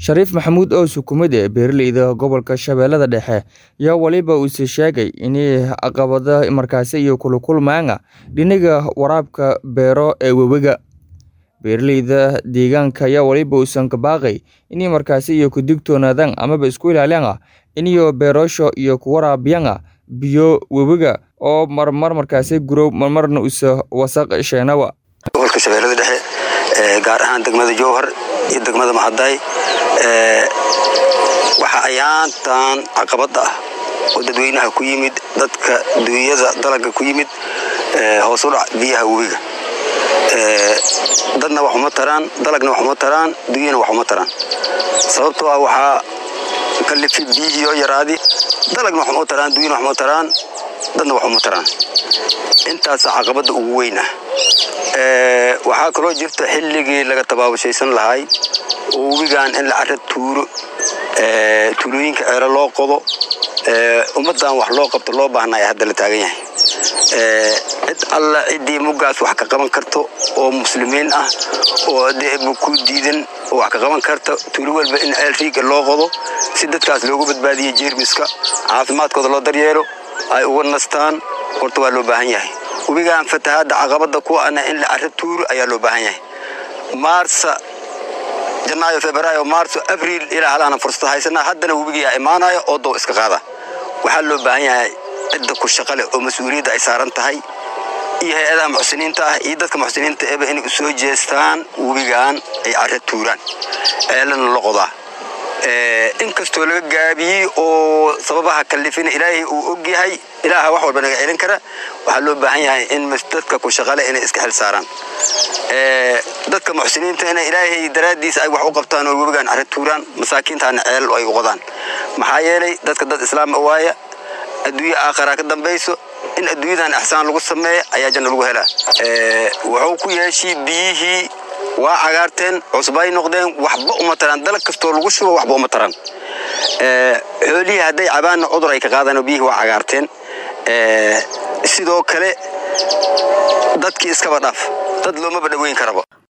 Shariif Maxamuud oo xukuumadda beeralayda gobolka Shabeellada Dhexe ayaa waliba uu sheegay in caqabado markaasi iyo kula kulmayaan dhinaca waraabka beero ee webiga. Beeralayda deegaanka ayaa waliba uusan ka baaqay in markaasi iyo ku digtoonaadaan amaba isku ilaaliyaan in beerasho iyo ku waraabiyaan biyo webiga oo marmar markaasi gurow marmarna usa wasaq sheenawa. gobolka shabeellada dhexe ee gaar ahaan degmada jowhar iyo degmada maxaday ee waxa ayaantan caqabad ah oo dadweynaha ku yimid dadka duunyada dalaga ku yimid ee hoos u dhac biyaha webiga ee dadna wax uma taraan dalagna wax uma taraan duunyana wax uma taraan sababtoo ah waxaa kalifi biyihii oo yaraadi dalagna wax uma taraan duunyana wax uma taraan dadna wax uma taraan intaas caqabada ugu weyn ah ee waxaa kaloo jirta xilligii laga tabaabushaysan lahay oo webigan in la cara tuuro ee tuulooyinka ceero loo qodo ee ummadan wax loo qabto loo baahnaya hadda la taagan yahay ee cid alla ciddii muggaas wax ka qaban karto oo muslimiin ah oo deebu ku diidan oo wax ka qaban karta tuulo walba in ceel riiga loo qodo si dadkaas loogu badbaadiyo jeermiska caafimaadkooda loo daryeelo ay uga nastaan horta waa loo baahan yahay webigan fatahaadda caqabada ku ana in la cara tuuro ayaa loo baahan yahay maarsa janaayo febraayo maarso abriil ilaa halaana fursad haysanaa haddana webigiyaa imaanayo oo dow iska qaada waxaa loo baahan yahay cidda ku shaqa leh oo mas-uuliyadda ay saaran tahay iyo hay-adaha muxsiniinta ah iyo dadka muxsiniinta eba inay u soo jeestaan webigan ay cara tuuraan ceelana la qodaa inkastoo laga gaabiyey oo sababaha kalifina ilaahay uu og yahay ilaaha wax walba naga celin kara waxaa loo baahan yahay in dadka ku shaqale inay iska xil saaraan dadka muxsiniinta ina ilaahay daraaddiisa ay wax u qabtaan oo webigan cara tuuraan masaakiintaana ceel ay u qodaan maxaa yeelay dadka dad islaam waaya adduunye aakharaa ka dambayso in adduunyadan ixsaan lagu sameeya ayaa janno lagu helaa wuxuu ku yeeshii biyihii waa cagaarteen cusbay noqdeen waxba uma taraan dalag kastoo lagu shubo waxba uma taraan xoolihii hadday cabaanna cudur ay ka qaadaan biyihii waa cagaarteen sidoo kale dadkii iskaba dhaaf dad loomaba dhoweyn karaba